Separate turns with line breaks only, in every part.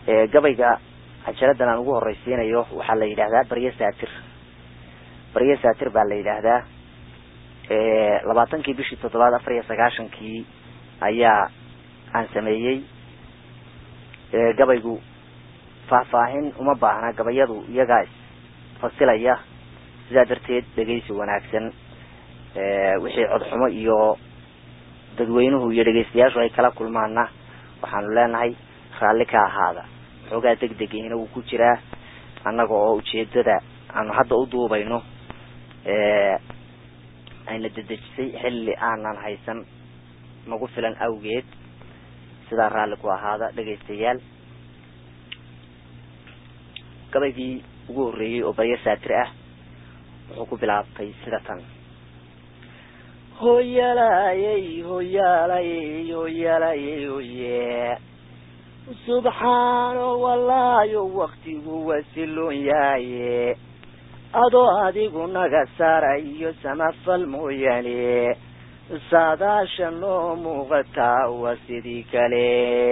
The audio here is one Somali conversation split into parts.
gabayga cajaladan aan ugu horeysiinayo waxaa la yidhahdaa barye saatir barye saatir baa la yidhaahdaa labaatankii bishii toddobaad afar iyo sagaashankii ayaa aan sameeyey gabaygu faahfaahin uma baahna gabayadu iyagaa isfasilaya sidaa darteed dhegeysi wanaagsan wixii codxumo iyo dadweynuhu iyo dhegeystayaashu ay kala kulmaana waxaanu leenahay raalli ka ahaada xoogaa deg degiina wuu ku jiraa annaga oo ujeedada aanu hadda u duubayno ayna dedejisay xilli aanan haysan nagu filan awgeed sidaa raalli ku ahaada dhegaystayaal gabaygii ugu horreeyey oo baryo saatir ah wuxuu ku bilaabtay sida tan hoyalayey hoyalayey hoyalayey hoye subxaano wallaayo waktigu wasiloon yaaye adoo adigu naga saarayo samafal mooyaane saadaasha noo muuqataa waa sidii kale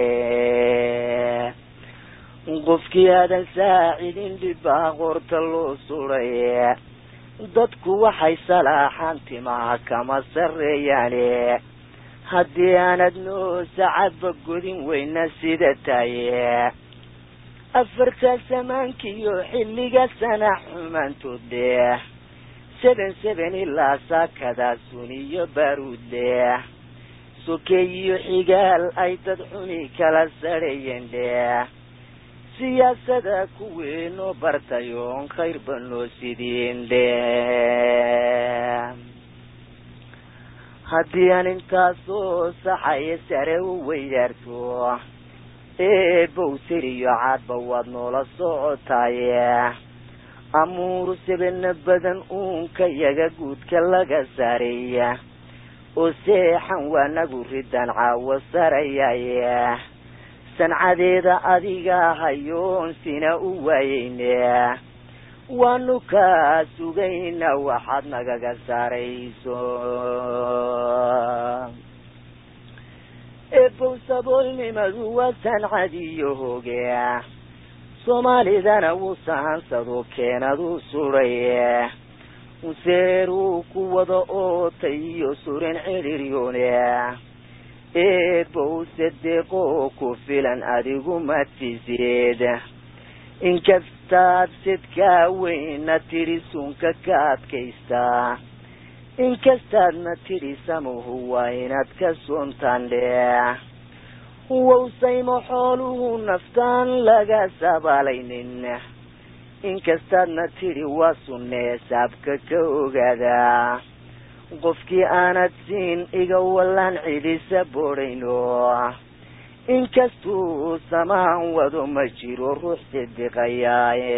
qofkii aadan saacidin dhibbaa qoorta loo suray dadku waxay salaaxaan timaha kama sarreeyaane haddii aanad noo sacadba godin weyna sida taye afarta samaankiiyo xilliga sana xumaantood leh seben seben ilaa saakadaa suniyo baaruud leh sokeeyiyo xigaal ay dad xuni kala sarheeyeen leh siyaasada kuweenoo bartayoon khayrba noo sidiin leh haddii aan intaasoo saxaya sare u weydaarto eebow siriyo caadba waad noola socotaaye amuuru sebena badan uunka yaga guudka laga saareeya oo seexan waa nagu ridan caawo sarayaaye sancadeeda adiga hayoon sina u waayeyne waanu kaa sugayna waxaad nagaga saarayso eebow saboolnimadu waa sancadiyo hoge soomaalidana wuu sahansado keenadu suray seeruu ku wada ootay iyo surin cidhiryoone eebow sadeeqoo ku filan adigu madsiseed inkastaad sidkaa weyna tidhi sunka ka adkaystaa inkastaadna tidhi samuhu waa inaad ka soontaan dheh wowsaymo xooluhu naftaan laga sabaalaynin inkastaadna tidhi waa sunnee saabka ka ogaadaa qofkii aanad siin iga wallaan cidisa boodhayno inkastuu samaan wado ma jiro ruux sidiqayaaye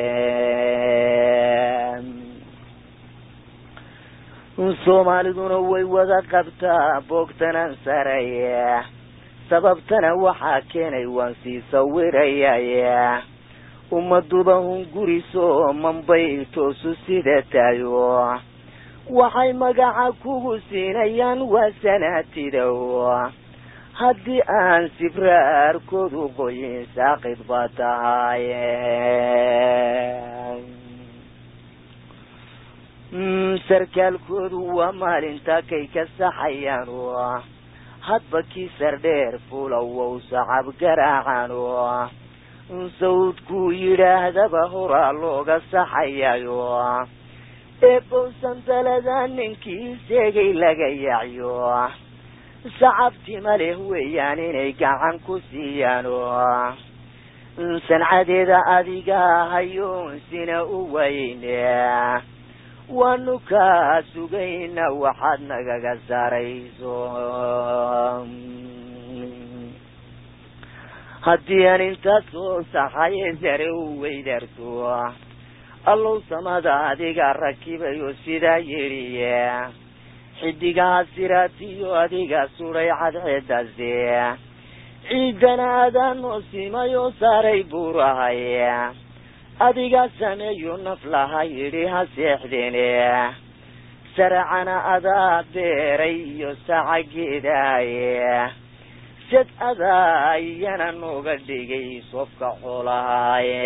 soomaaliduna way wada qabtaa boogtanan saraya sababtana waxaa keenay waan sii sawirayaye ummaduba hunguriso manbay toosu sida tayo waxay magaca kugu siinayaan waa sanaatidow haddii aan sibraarkoodu qoyin saaqid baa tahaye sarkaalkoodu waa maalinta kay ka saxayaan hadba kii sardheer fulawow sacab garaacan sawdkuu yidhaahdaba horaa looga saxayayo eebowsan dalada ninkii seegay laga yacyo sacabtima leh weeyaan inay gacan ku siiyaan sancadeeda adiga hayoon sina u waayeyne waanu kaa sugayna waxaad nagaga saarayso haddii aan intaad soo saxaye sare u weydaarto allow samada adiga rakibayo sidaa yidhiye xidigaha siraatiyo adiga suday cadceedase ciidana adaa noo simayoo saaray buurahay adigaa sameeyo naf laha yidhi ha seexdeene saracana adaa beeray iyo sacageedaaye sad adaa iyana nooga dhigay sofka xoolahaaye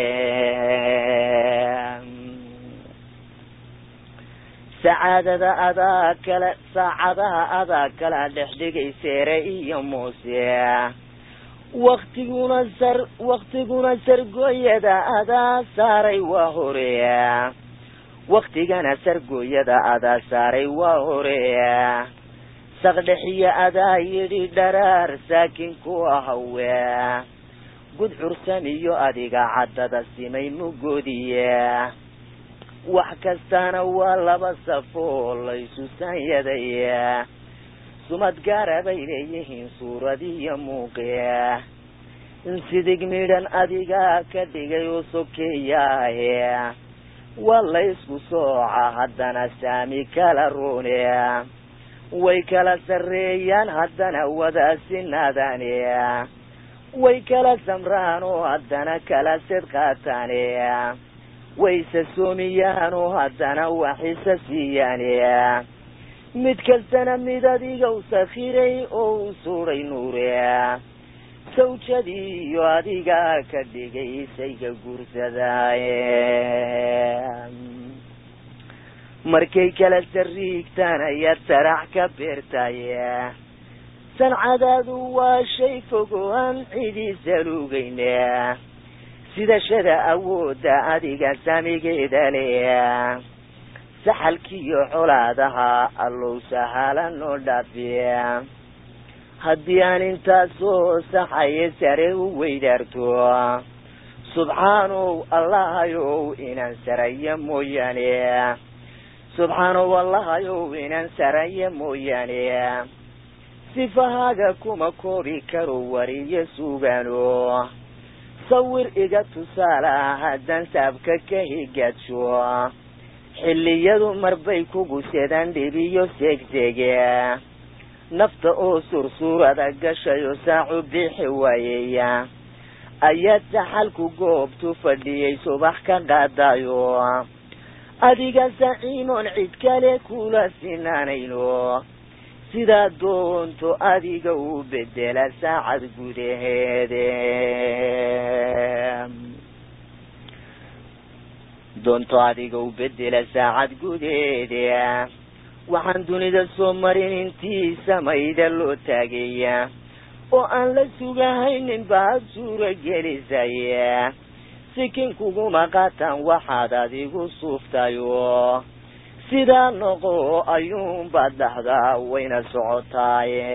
sacaadada adaa kale saacadaha adaa kala dhex dhigay seere iyo muuse waktiguna sar waktiguna sargooyada adaa saaray waa horeya waktigana sargooyada adaa saaray waa horeya saqdhexiyo adaa yidhi dharaar saakin ku ahawe gudcursan iyo adiga caddada simay mugoodiye wax kastana waa laba safoo laysu saanyadaya sumad gaara bay leeyihiin suuradiyo muuqia sidig midhan adiga ka dhigay oo sokeeyaahe waa laysku sooca haddana saami kala roone way kala sarreeyaan haddana wadaasinaadaane way kala samraan oo haddana kala sid qaataane wayse soomiyaan oo haddana waxisa siiyaane mid kastana mid adigow sakhiray oo u suudhay nuure sawjadii iyo adiga ka dhigay isayga guursadaaye markay kala sariigtaan ayaad sarax ka beertaye sancadaadu waa shay fogo aan cidiisa lugayne sidashada awoodda adiga samigeeda le saxalkiiyo colaadaha allow sahala noo dhaafiya haddii aan intaasoo saxaye sare u weydaarto subxaanow allahayow inaan saraya mooyaane subxaanow allahayow inaan saraya mooyaane sifahaaga kuma koobi karo wariyo sugaano sawir iga tusaale ah haddaan saabka ka higaadsho xilliyadu marbay kugu sedaan dhibiyo seegseege nafta oo sursuurada gashayo saacu bixi waayeya ayaad saxalku goobtu fadhiyay subax ka qaadayo adiga saciimoon cid kale kula sinaanayno sidaa doonto adiga u bedela saacad gudaheede doonto adiga u bedela saacad gudaheede waxaan dunida soo marin intii samayda loo taagaya oo aan la sugahaynin baad suura gelisaya sikin kuguma qaataan waxaad adigu suuftayo sidaa noqo ayuunbaad dhahdaa wayna socotaaye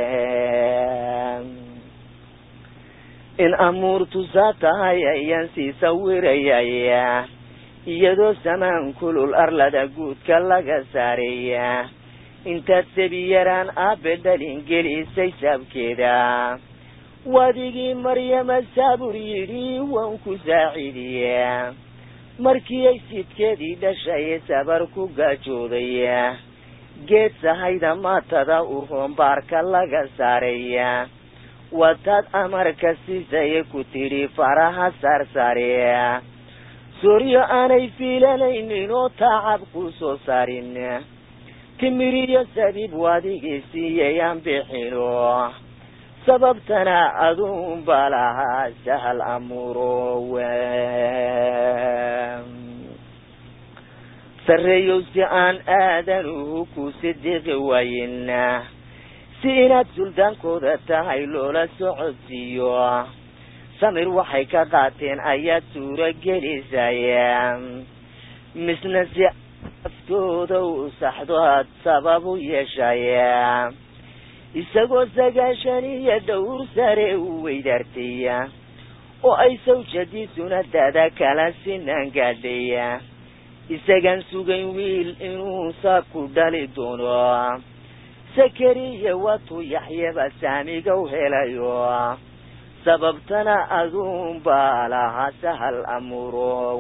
in amuurtu saa tahay ayaan sii sawirayaya iyadoo samaan kulul arlada guudka laga saaraya intaad sabi yaraan aabe dhalin gelisay saabkeeda wadigii maryama saabur yidhi waan ku saaciidiya markii ay sidkeedii dhashay sabar ku gaajoodaya geed sahayda maatada urhoon baarka laga saaraya wataad amarka siisaya ku tidhi faraha saarsaaraya sooryo aanay fiilanaynin oo taacab ku soo saarin timiriyo sabiib wadigii siiyay aan bixino sababtana aduun baa lahaa sahal amuuro sarreeyow si aan aadanuhu ku sidiqi waayin si inaad suldaankooda tahay loola socodsiiyo samir waxay ka qaateen ayaad suuro gelisaya misna si aftooda u saxdo aad sabab u yeeshaya isagoo sagaashan iyo dhowr sare u weydaartaya oo ay sawjadiisuna dada kala sinaan gaadhaya isagaan sugayn wiil inuu saabku dhali doono sakariya watuu yaxyaba saamiga u helayo sababtana aduun baa lahaa sahal amuuro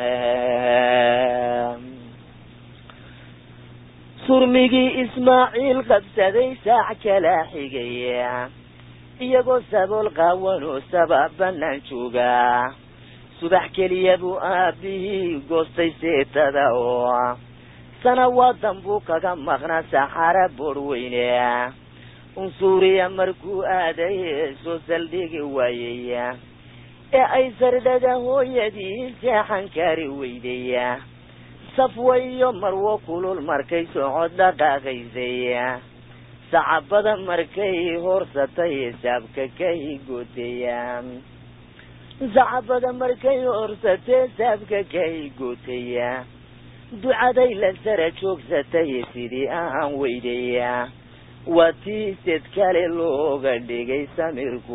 surmigii ismaaciil qabsaday saac kala xigaya iyagoo sabool qaawan oo sabab banaan jooga subax keliya buu aabihii goostay seetada oo sanawaadan buu kaga maqnaa saxara boodh weyne unsuuriya markuu aaday soo saldhigi waayaya ee ay sardhada hooyadii seexan kari weydaya safwayo marwo kulul markay socod dhaqaaqaysaya sacabada markay horsatay saabka kay gootaya sacabada markay horsatee saabka kay gootaya ducaday la sara joogsatay sidii aan weydaya waa tii sed kale looga dhigay samirku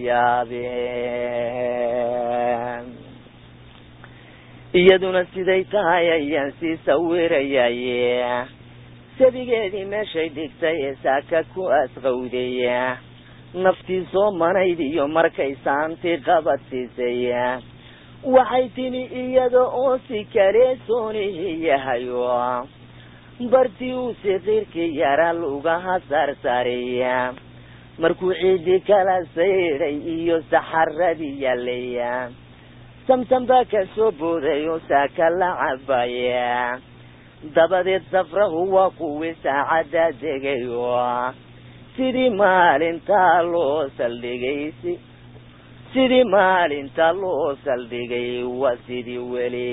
wayaabeen iyaduna siday tahay ayaan sii sawirayaye sabigeedii meeshay dhigtay ee saaka ku asqawdaya naftii soo manayd iyo markay saantii qabad siisaya waxay timi iyada oo si kale soonihi yahayo bartii uu siqiirkii yara lugaha saarsaaraya markuu ciidii kala sayday iyo saxaradii yaalaya samsam baa ka soo booday oo saaka la cabaya dabadeed safrahu waa kuwii saacadda degayo sidii maalintaa loo saldhigay sidii maalinta loo saldhigay waa sidii weli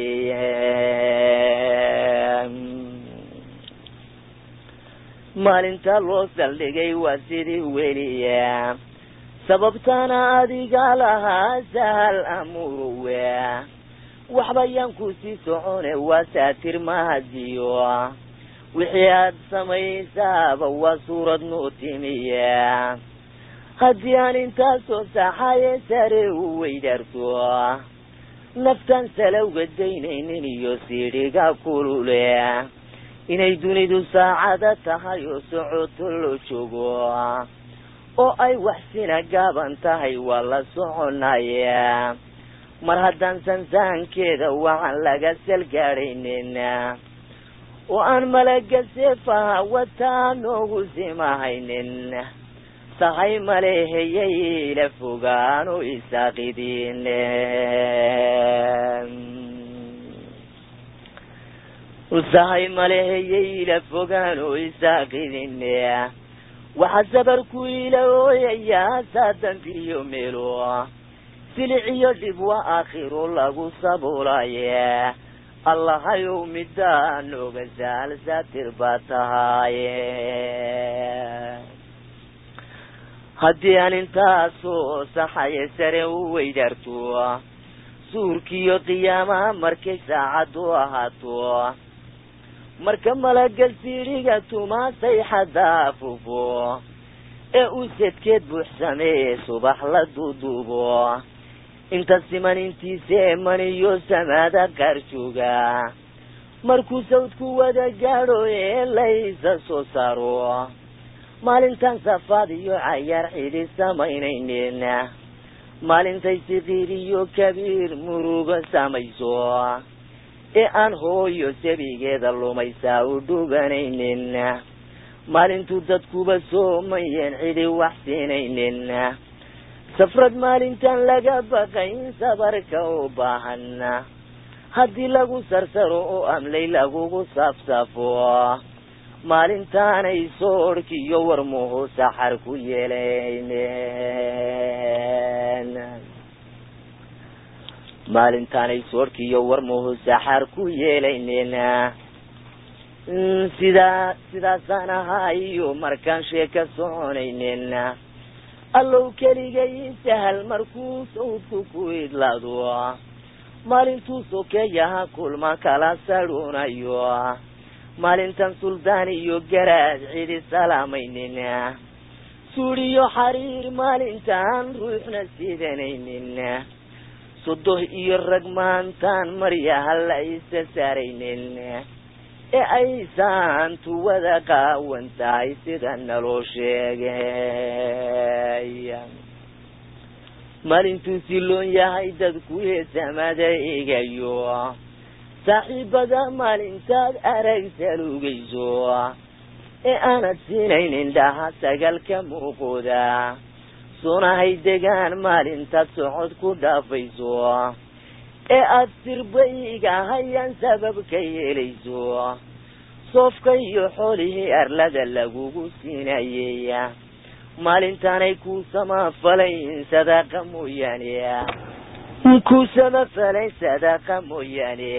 maalinta loo saldhigay waa sidii weliya sababtana adiga lahaa sahal amuruwe waxba yaan ku sii socone waa saatir mahadiyo wixii aad samaysaaba waa suurad noo timiya haddii aan intaasoo saxaye sare u weydaarto naftaan salowga daynaynin iyo siidhiga kulule inay dunidu saacada tahay oo socoto loo joogo oo ay waxsina gaaban tahay waa la soconaya mar haddaan sansaankeeda waxaan laga salgaadhaynin oo aan malaga seefaha wataa noogu simahaynin sahay maleheyay la fogaano isaaqidin sahay maleheyay la fogaano isaaqidin waxaa sabarku ila ooyayaa saa dambiyo meelo siliciyo dhib waa aakhiro lagu sabuulaye allahayow middaa nooga saal saatir baa tahaaye haddii aan intaasoo saxaye sare u weydaarto suurkiiyo qiyaamaha markay saacaddu ahaato marka malaga siidhiga tumaa sayxadda afufo ee uu sedkeed buuxsamee subax la duuduubo inta siman intiisee maniyo samaada qaar jooga markuu sawdku wada gaadho ee laysa soo saaro maalintan safaad iyo cayaar xidhi samaynaynin maalintay sikiir iyo kabiir murugo samayso ee aan hooyo sabigeeda lumaysaa u dhuganaynin maalintuu dadkuba soomayeen cidi wax siinaynin safrad maalintan laga baqayn sabarka u baahan haddii lagu sarsaro oo amlay lagugu saafsaafo maalintaanay soorhkiyo warmuhu saxar ku yeelayneen maalintaanay soorhkiyo warmuhu saxar ku yeelayneen sidaa sidaasaan ahaa iyo markaan sheeka soconaynin allow keligay sahal markuu sawdku ku idlaado maalintuu sokeeyaha kulma kala sadhuunayo maalintan suldaan iyo garaad cidi salaamaynin suudhiyo xariir maalintaan ruuxna sidanaynin sodoh iyo rag maantaan maryaha la isa saaraynin ee aysan tuwada qaawan tahay sida naloo sheegay maalintuu siloon yahay dadku heesamada egayo saaxiibada maalintaad arag salugayso ee aanad siinayn indhaha sagalka muuqooda sunahay degaan maalintaad socod ku dhaafayso ee aada sirbayga hayaan sabab ka yeelayso soofka iyo xoolihii arlada lagugu siinayey maalintaanay ku samafalayn sadaaqa mooyaane ku samafalayn sadaaqa mooyaane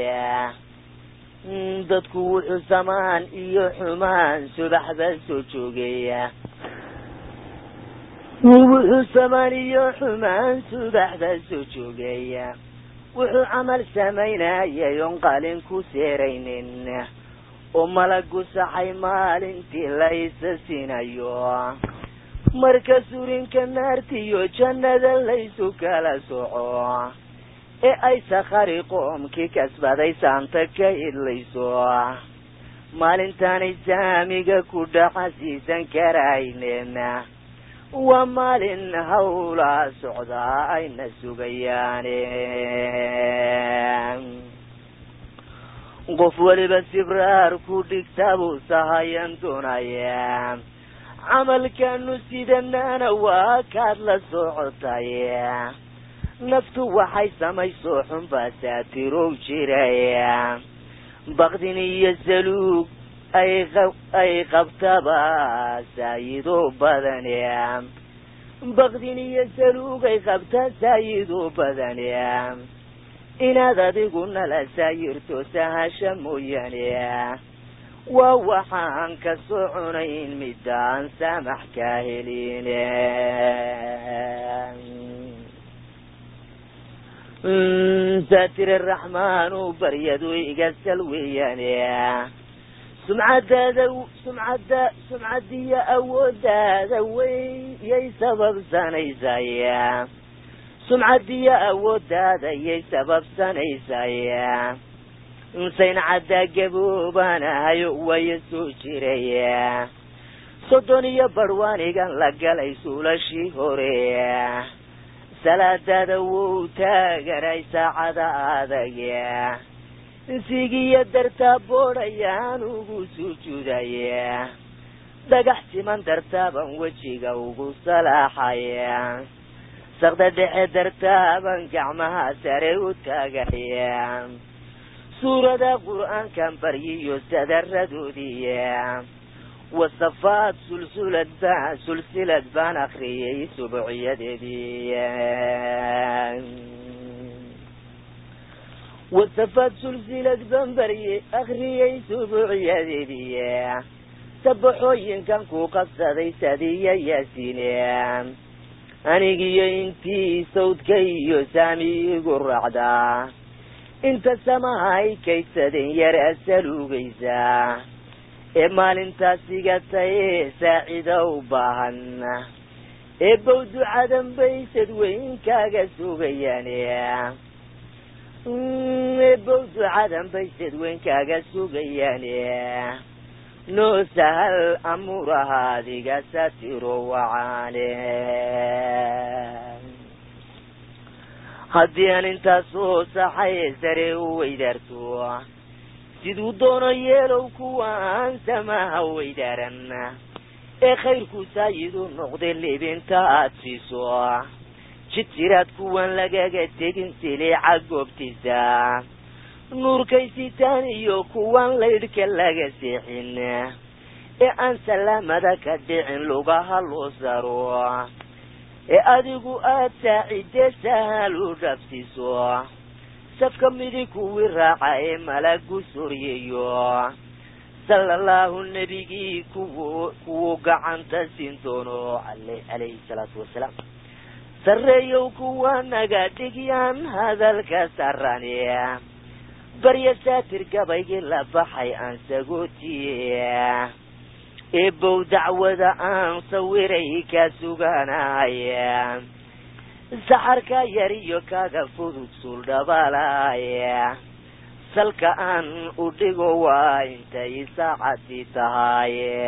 dadku wuxuu samaan iyo xumaan subaxba soo joogaya wuxuu samaan iyo xumaan subaxba soo joogaya wuxuu camal samaynayay oon qalin ku seeraynin oo malagu saxay maalintii la isa siinayo marka surinka naartiyo jannada laysu kala soco ee ay sakhari qoomkii kasbaday saanta ka idlayso maalintaanay saamiga ku dhaca siisan karaynen waa maalin hawlaa socdaa ayna sugayaan qof weliba sibraar ku dhigta buu sahayan doonaya camalkanu sidanana waa kaad la socotay naftu waxay samayso xunbaa saatirow jiraya bakdin iyo saluug ay ay qabtaba saayido badan bakdin iyo saluug ay qabta saayido badan inaad adigu nala saayirto sahasha mooyaane waa waxaan ka soconayn midaan saamax ka helin saatire raxmaanu baryadu iga salweeyaan sumcadaada sumcada sumcadiyo awoodaada wey yay sababsanaysay sumcadiyo awoodaada yay sababsanaysay insayn caddaa gaboobanahayo waya soo jiraya soddon iyo barwaanigan la galay suulashii hore salaadaada wou taaganay saacada adag insigiyo dartaa boodhayaan ugu sujuudaya dhagax siman dartaaban wejiga ugu salaaxaya sakda dhexe dartaaban gacmaha sare u taagaya suurada qur-aankan baryiyo sadaradoodiya wasafaad sulsulad baan sulsilad baan akriyay subuciyadeedii wasafaad sulsilad baan barye akriyay subuciyadeedii sabaxooyinkan ku qabsaday sadiya yaasiine anigiyo intii sawdka iyo saami igu raacdaa inta samahay kaydsadeen yar asaluugaysa ee maalintaas igataye saacida u baahan ee bow ducadan bay sadweynkaaga sugayaan ee bow ducadan bay sadweynkaaga sugayaan noo sahal amuraha adiga satiro wacaane haddii aan intaas soo saxay sare u weydaarto siduu doono yeelow kuwa aan samaha weydaaran ee khayrku saayidu noqday libinta aad siiso jid jiraad kuwan lagaga tegin siliica goobtiisa nuurkay sitaan iyo kuwan laydhka laga seexin ee aan salaamada ka dhicin lugaha loo saro ee adigu aad saacidee sahal u dhabsiiso safka midig kuwii raaca ee malagu soryeeyo sala allahu nebigii kuw kuwuu gacanta siin doono ale calayhi salaatu wasalaam sarreeyow kuwa naga dhigyaan hadalka sarani barya saatir gabaygii la baxay aan sagootiye ee bow dacwada aan sawiray ka suganaya saxarka yar iyo kaga fudud suuldhabalaya salka aan u dhigo waa intay saacadii tahaye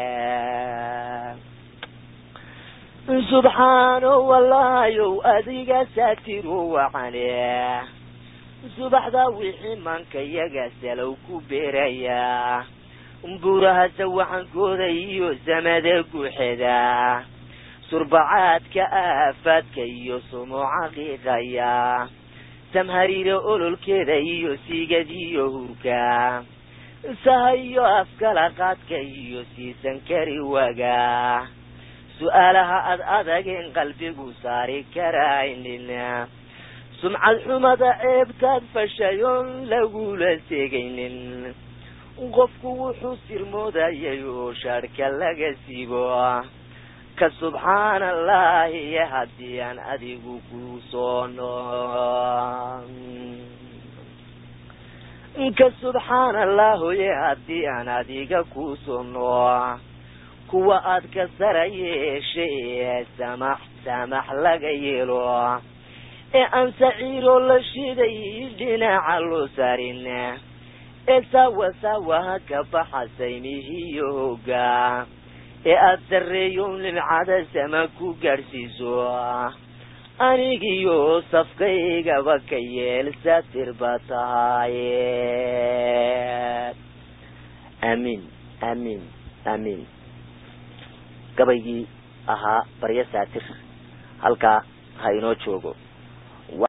subxaano wallaayow adiga saatiru wacane subaxdaa wixii manka yaga salow ku beeraya buuraha sawaxankooda iyo samada guuxeda surbacaadka aafaadka iyo sumuuca qiiqaya samhariira ololkeeda iyo siigadiyo hurka saha iyo afkala qaadka iyo siisan kari waga
su-aalaha ad adageen qalbigu saari karaynin sumcad xumada ceebtaad fashayoon lagula segaynin qofku wuxuu sirmoodayay oo shaadhka laga siibo ka subxaana allahi haddii aan adigu ku soono ka subxaana allahoye haddii aan adiga ku soono kuwa aad ka sara yeeshay samax samax laga yeelo ee aan saciiroo la shiday dhinaca loo sarin ee saawa saawaha ka baxasay mihiyo hooga ee aada sarreeyo nimcada sama ku gaadhsiiso anigiyo safkaygaba ka yeel saatir ba tahaye aamiin aamiin aamiin gabaygii ahaa baryo saatir halkaa ha inoo joogo